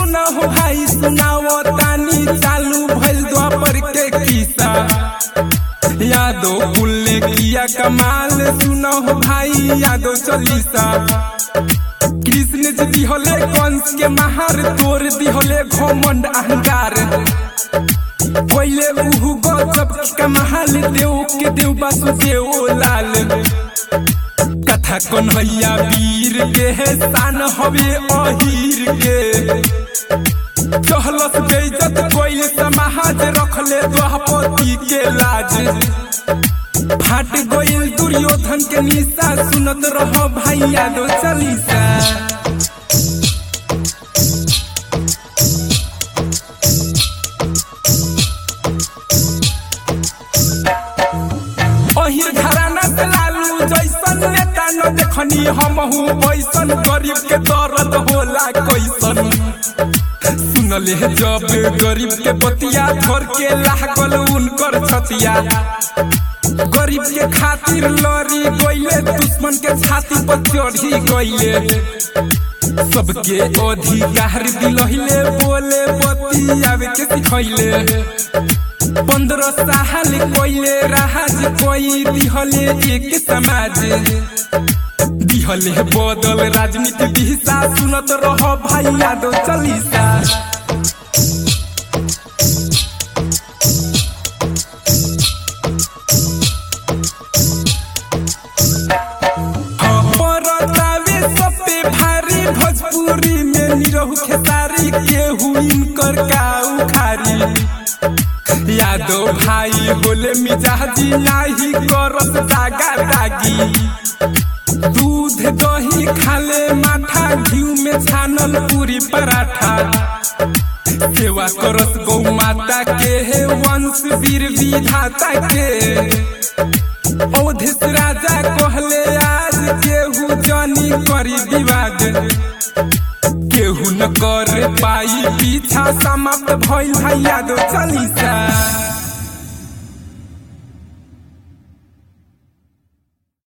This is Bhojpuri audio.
सुना हो भाई सुनाओ तानी चालू भइल द्वापर के किस्सा यादो कुल ने किया कमाल सुना हो भाई यादो चालीसा कृष्ण जी दिहले कंस के महार तोर दिहले घमंड अहंकार कोइले उहु गजब के महाल देव के देव वासुदेव लाल कथा कन्हैया वीर के है शान हवे अहीर के चहलस बेइज्जत कोइले समाज रखले द्वापति के लाज फाट गइल दुर्योधन के निशा सुनत रहो भाई यादव चालीसा अहिर घराना से लालू जैसन नेता न देखनी हमहू ऐसन गरीब के दर्द होला कैसन सुनले जब गरीब के बतिया धर के लागल उनकर छतिया गरीब के खातिर लड़ी गइले दुश्मन के छाती पर चढ़ी गइले सबके अधिकार दिलहिले बोले बतियावे के सिखैले पंद्रह साल कोइले राज कोई दिहले एक समाज दिहले बदल राजनीति दिशा सुनत रह भाई यादव चालीसा परतावे सब पे भारी भोजपुरी में निरहु खेसारी केहू इनकर का उखारी यादव भाई होले मिजाजी नाही करत दागा दागी दूध दही खाले माठा घी में छानल पूरी पराठा सेवा करस गौ माता के हे वंश वीर विधाता के औधिस राजा कहले आज केहू जानी करी विवाद केहू न कर पाई पीछा समाप्त भइल है यादव चालीसा